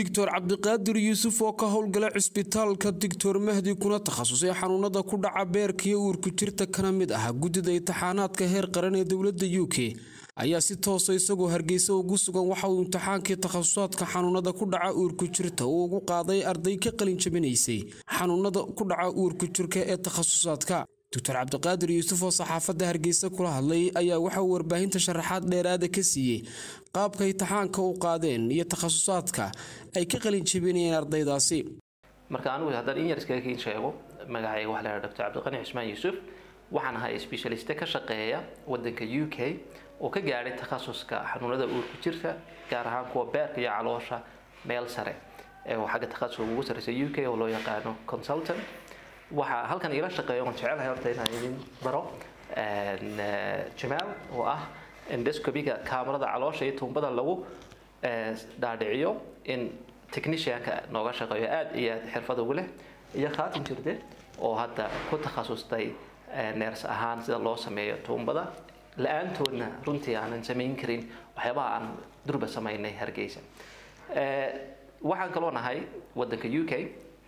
doctor cabdiqaadir yuusuf oo ka howlgala cisbitaalka doctor mahdi kuna takhasusay xanuunada ku dhaca beerka iyo uurku jirta kana mid ah guddida imtixaanaadka heer qaran ee dowladda u k ayaa si toosa isagoo hargeysa ugu sugan waxa uu imtixaankii takhasusaadka xanuunada ku dhaca uurku jirta uu ugu qaaday arday ka qalin jabinaysay xanuunada ku dhaca uurku jirka ee takhasusaadka doctor cabdiqaadir yuusuf oo saxaafadda hargeysa kula hadlay ayaa waxa uu warbaahinta sharaxaad dheeraada ka siiyey qaabka imtixaanka u qaadeen iyo takhasusaadka ay ka qalin jabinayeen ardaydaasi marka anigu haddaan in yar iskaga kiin sheego magacayga waxaa la dr cabdiqani cismaan yuusuf waxaan ahay specialiste ka shaqeeya wadanka u k oo ka gaadhay takhasuska xanuunada uurku jirka gaar ahaan kuwa beerka iyo caloosha meel sare ee xagga takhasuska ugu sarreysa u k oo loo yaqaano consultant waxaa halkan iila shaqeeya oon jecelahay horta inaan idin baro jamaal oo ah endoscopiga kaamarada caloosha iyo tuumbada lagu dhaadhiciyo in technicianka nooga shaqeeyo aada iyo aada xirfad ugu leh iyo khaatin jirde oo hadda ku takhasustay neers ahaan sida loo sameeyo tuumbada la-aantoodna runtii aanan samayn karin waxyaabaha aan durba samaynay hargeysa waxaan kaloo nahay wadanka u k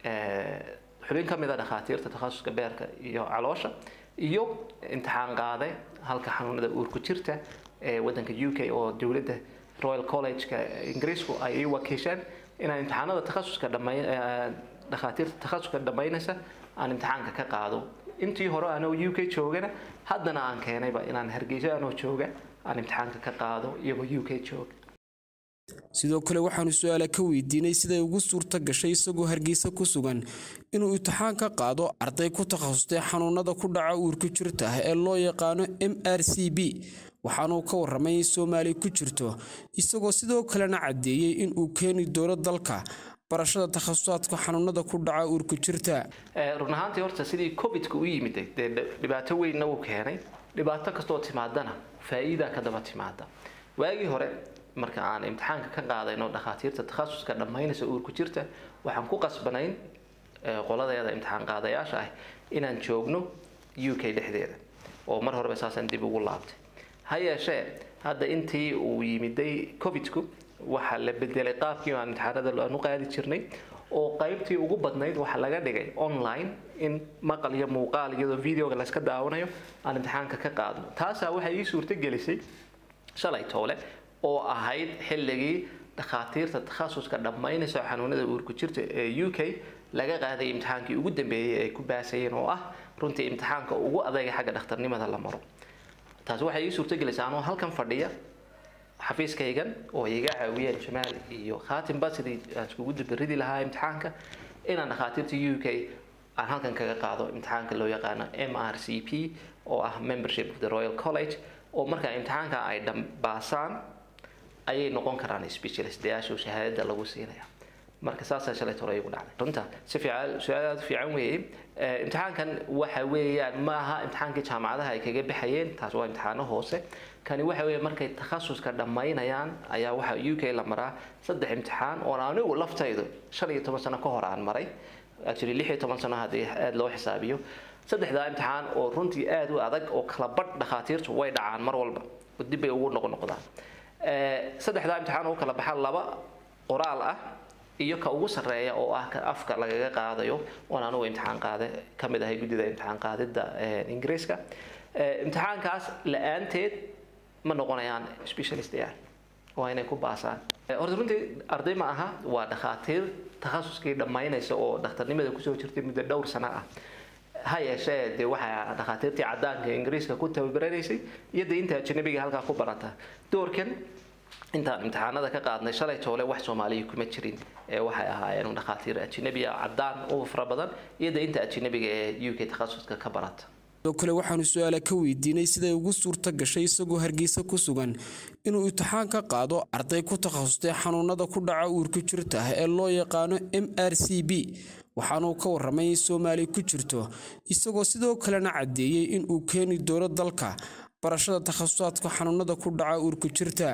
xubin ka mid a dhakhaatiirta takhasuska beerka iyo caloosha iyo imtixaan qaade halka xanuunada uurku jirta ee wadanka u k oo dowladda royal college-ka ingiriisku ay ii wakiisheen inaan imtixaanada takhasuska dhamay dhakhaatiirta takhasuska dhammaynaysa aan imtixaanka ka qaado intii hore anoo u k joogana haddana aan keenayba inaan hargeysa anoo jooga aan imtixaanka ka qaado iyagoo u k jooga sidoo kale waxaanu su-aala ka weydiinay siday ugu suurta gashay isagoo hargeysa ku sugan inuu imtixaan ka qaado arday ku takhasustay xanuunada ku dhaca uurku jirta ah ee loo yaqaano m r c b waxaanuu ka waramay in soomaali ku jirto isagoo sidoo kalena caddeeyey inuu keeni doono dalka barashada takhasusaadka xanuunada ku dhaca uurku jirta run ahaantii horta sidii covidka u yimid dee dhibaato weynna uu keenay dhibaato kastoo timaadana faa-iidaa ka daba timaada waagii hore marka aan imtixaanka ka qaadayno dhakhaatiirta takhasuska dhammaynaysa uurku jirta waxaan ku qasbanayn qoladeeda imtixaan qaadayaasha ah inaan joogno u k dhexdeeda oo mar horeba saasaan dib ugu laabtay ha yeeshee hadda intii uu yimiday covidku waxaa la bedelay qaabkii aan imtixaanada aan u qaadi jirnay oo qaybtii ugu badnayd waxaa laga dhigay online in maqal iyo muuqaal iyadoo videoga layska daawanayo aan imtixaanka ka qaadno taasaa waxay ii suurto gelisay shalay toole oo ahayd xilligii dhakhaatiirta takhasuska dhammaynaysa xanuunada uurku jirta ee u k laga qaaday imtixaankii ugu dambeeyey ay ku baasayeen oo ah runtii imtixaanka ugu adayga xagga dhakhtarnimada la maro taasi waxay ii suurtogelaysaa anoo halkan fadhiya xafiiskaygan oo iga caawiyeen jamaal iyo khaatimba sidii aan iskugu dabaridi lahaa imtixaanka inaan dhakhaatiirta u k aan halkan kaga qaado imtixaanka loo yaqaano m r c p oo ah membership of the royal college oo markaa imtixaanka ay dhambaasaan ayay noqon karaan specialistayaasha shahaadada lagu siinaya marka saasaa shalay hore igu dhacday runta si fiican su-aal aada u fiican weeye imtixaankan waxa weeyaan ma aha imtixaankii jaamacadaha ay kaga baxayeen taas waa imtixaano hoose kani waxa weeye markay takhasuska dhammaynayaan ayaa waxa u k la maraa saddex imtixaan oon anigu laftaydu shan iyo toban sano ka hor aan maray actually lix iyo toban sano haddii aada loo xisaabiyo saddexdaa imtixaan oo runtii aada u adag oo kala badh dhakhaatiirtu way dhacaan mar walba oo dib bay ugu noqnoqdaan saddexdaa imtixaan oo kala baxa laba qoraal ah iyo ka ugu sarreeya oo ah ka afka lagaga qaadayo oon anugu imtixaan qaade ka mid ahay guddida imtixaan qaadidda ingiriiska imtixaankaas la-aanteed ma noqonayaan specialistayaal waa inay ku baasaan horta runtii arday ma aha waa dhakhaatiir takhasuskii dhammaynaysa oo dhakhtarnimada kusoo jirtay muddo dhowr sano ah ha yeeshee dee waxaa dhakhaatiirtii cadaanka ingiriiska ku tababaraneysay iyo dee inta ajanabiga halkaa ku barata doorkan intaan imtixaanada ka qaadnay shalay toole wax soomaaliya kuma jirin ee waxay ahaayeen dhakhaatiir ajanabi ah cadaan u fara badan iyo dee inta ajanabiga ee u k takhasuska ka barata sidoo kale waxaanu su-aala ka weydiinay siday ugu suurta gashay isagoo hargeysa ku sugan inuu imtixaan ka qaado arday ku takhasustay xanuunada ku dhaca uurku jirta ah ee loo yaqaano m r c b waxaanuu ka waramay in soomaali ku jirto isagoo sidoo kalena caddeeyey inuu keeni doono dalka barashada takhasusaadka xanuunada ku dhaca uurku jirta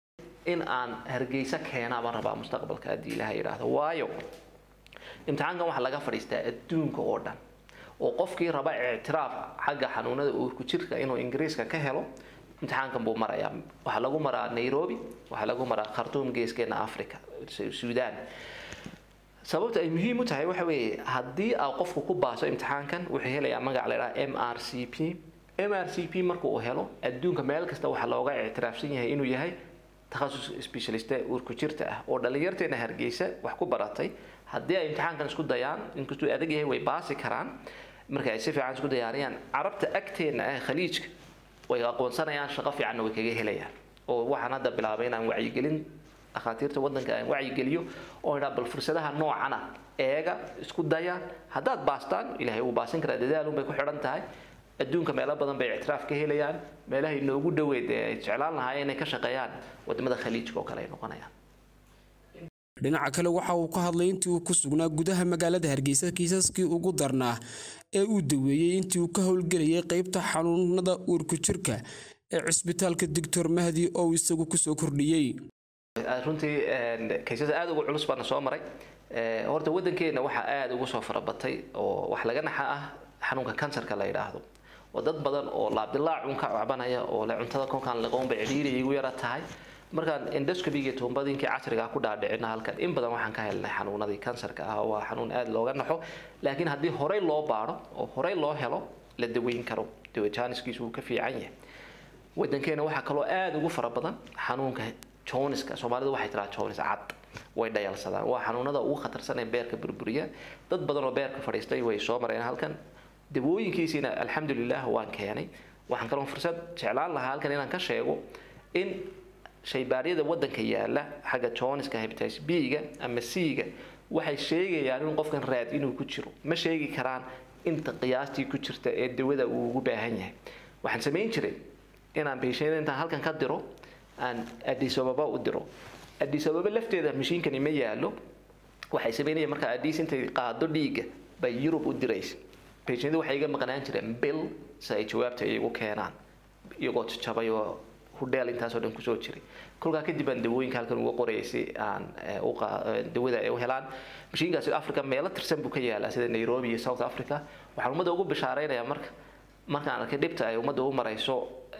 in aan hargeysa keenaa baan rabaa mustaqbalka haddii ilaha yidhaahdo waayo imtixaankan waxaa laga fadhiistaa adduunka oo dhan oo qofkii raba ictiraaf xagga xanuunada uurku jirka inuu ingiriiska ka helo imtixaankan buu marayaa waxaa lagu maraa nairobi waxaa lagu maraa khartuum geeskeena africa suudaan sababta ay muhiim u tahay waxa weeye haddii aa qofku ku baaso imtixaankan wuxuu helayaa magac la idhaha m r c p m r c p marka uu helo adduunka meel kasta waxaa looga ictiraafsan yahay inuu yahay takhasus specialiste uurku jirta ah oo dhallinyarteena hargeysa wax ku baratay haddii ay imtixaankan isku dayaan inkastuu adag yahay way baasi karaan marka ay si fiican isku diyaariyaan carabta agteena ah khaliijka way aqoonsanayaan shaqo fiicanna way kaga helayaan oo waxaan hadda bilaabay inaan wacyigelin dhakhaatiirta waddanka aan wacyigeliyo oo idhaa bal fursadaha noocana eega isku daya haddaad baastaan ilaahay wuu baasin karaa dadaalun bay ku xidhan tahay adduunka meelo badan bay ictiraaf ka helayaan meelaha inoogu dhoweyd ee ay jeclaan lahaayeen inay ka shaqeeyaan wadamada khaliijka oo kale ay noqonayaan dhinaca kale waxa uu ka hadlay intii uu ku sugnaa gudaha magaalada hargeysa kiisaskii ugu darnaa ee uu daweeyey intii uu ka howlgelayay qeybta xanuunada uurku jirka ee cisbitaalka doctor mahdi oo uu isagu kusoo kordhiyey runtii kaysas aada ugu culus baana soo maray horta waddankeena waxaa aada ugu soo farabatay oo wax laga naxa ah xanuunka kansarka la yidhaahdo oo dad badan oo laabdilaac un ka cabanaya oo le cuntada kolkaan liqoon bay cidhiiri igu yara tahay markaan endoscopiga tuumbadiinkii casriga ku dhaadhicina halkan in badan waxaan ka helnay xanuunadii kansarka ah waa xanuun aada looga naxo laakiin haddii horey loo baadho oo horey loo helo la daweyn karo dawajaniskiisu wuu ka fiican yahay wadankeena waxaa kaloo aada ugu fara badan xanuunka joniska soomaalidu waxay tiraa jonis cad way dhayalsadaan waa xanuunada ugu khatarsan ee beerka burburiya dad badan oo beerka fadhiistay way soo mareen halkan dawooyinkiisiina alxamdulilah waan keenay waxaan kaloo fursad jeclaan lahaa halkan inaan ka sheego in shaybaaryada wadanka yaala xagga joniska hepatitis b-ga ama c-ga waxay sheegayaan in qofkan raad inuu ku jiro ma sheegi karaan inta qiyaastii ku jirta ee dawada uu ugu baahan yahay waxaan samayn jiray inaan beeshayda intaan halkan ka diro aan addis ababa u diro addis ababa lafteeda mashiinkani ma yaalo waxay samaynayaan markaa addis intay qaado dhiigga bay yurub u diraysa beeshayda waxay iga maqnaan jireen bil si ay jawaabta igu keenaan iyagoo jajabay oo hudheel intaasoo dhan kusoo jiray kolkaa kadib aan dawooyinka halkan uga qorayay si aan dawada ay u helaan mashiinkaasi africa meelo tirsan buu ka yaalaa sida nairobi iyo south africa waxaan ummadda ugu bishaaraynayaa marka markaan arkay dhibta ay ummadda u marayso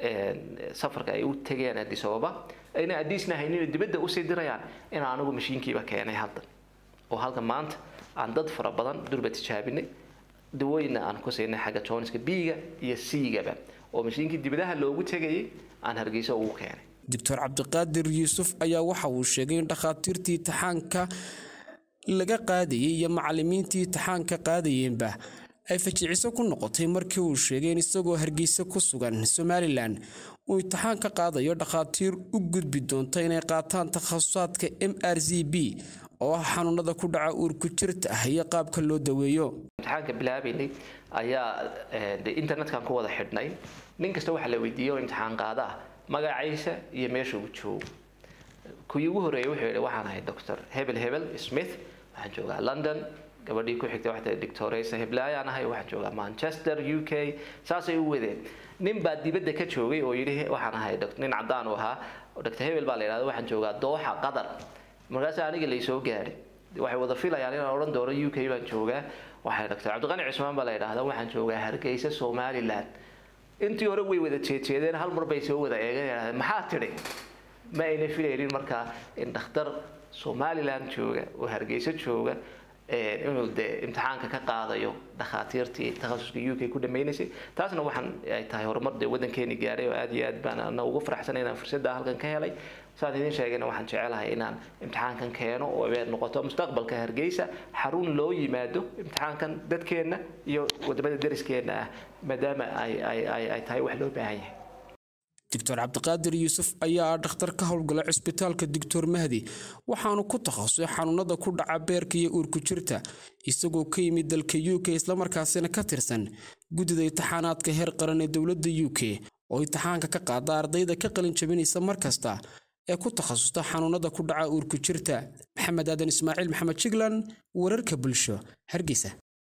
safarka ay u tegeen addis ababa ayna addisna haynin dibadda usii dirayaan inaan anigu mashiinkiiba keenay hadda oo halka maanta aan dad fara badan durba tijaabinay dawooyinna aan ku siinay xagga joniska b-ga iyo c-gaba oo mashiinkii dibadaha loogu tegayay aan hargeysa ugu keenay doctor cabdiqaadir yuusuf ayaa waxa uu sheegay in dhakhaatiirtii itixaanka laga qaadayay iyo macalimiintii itixaanka qaadayeenba ay fajiciso ku noqotay markii uu sheegay in isagoo hargeysa ku sugan somalilan uu itixaan ka qaadayo dhakhaatiir u gudbi doonta inay qaataan takhasusaadka m r z b oo ah xanuunada ku dhaca uurku jirta ah iyo qaabka loo daweeyo imtixaanka bilaabaynay ayaa internetkan ku wada xidhnay nin kasta waxaa la weydiiyey oo imtixaan qaada ah magaciisa iyo meesha uu joogo kuwii ugu horreeyay wuxuu yidhi waxaan ahay doctor hebel hebel smith waxaan joogaa london gabadhii ku xigtay waxay tahay doctoresa heblaayaan ahay waxaan joogaa manchester u k saasay u wadeen nin baa dibadda ka joogay oo yidhi waxaan ahay nin caddaan u ahaa doctor hebel baa la yidhahda waxaan joogaa dooxa qatar markaas aniga laysoo gaadhay waxay wada filayaan inaan odhan doono u k baan joogaa waxay doctor cabdiqani cismaan baa la yidhahda waxaan joogaa hargeysa somaliland intii hore way wada jeejeedeen hal mar bay soo wada eegeen maxaa tidhi ma ayna filaynin markaa in dhakhtar somaliland jooga oo hargeysa jooga inuu dee imtixaanka ka qaadayo dhakhaatiirtii takhasuska u k ku dhameynaysay taasna waxaan ay tahay horumar dee waddankeeni gaaray oo aad iyo aad baan ana ugu faraxsanay inaan fursadda halkan ka helay saan idiin sheegayna waxaan jecelahay inaan imtixaankan keeno oo ay noqoto mustaqbalka hargeysa xarun loo yimaado imtixaankan dadkeenna iyo wadamada dariskeenna ah maadaama ay ay ay ay tahay wax loo baahan yahay doctor cabdiqaadir yuusuf ayaa ah dhakhtar ka howlgala cisbitaalka doctor mahdi waxaanu ku takhasusay xanuunada ku dhaca beerka iyo uurku jirta isagoo ka yimid dalka u k islamarkaasina ka tirsan guddida itixaanaadka heer qaran ee dowladda u k oo itixaanka ka qaada ardayda ka qalin jabinaysa mar kasta ee ku takhasusta xanuunada ku dhaca uurku jirta maxamed aadan ismaaciil maxamed jiglan wararka bulsho hargeysa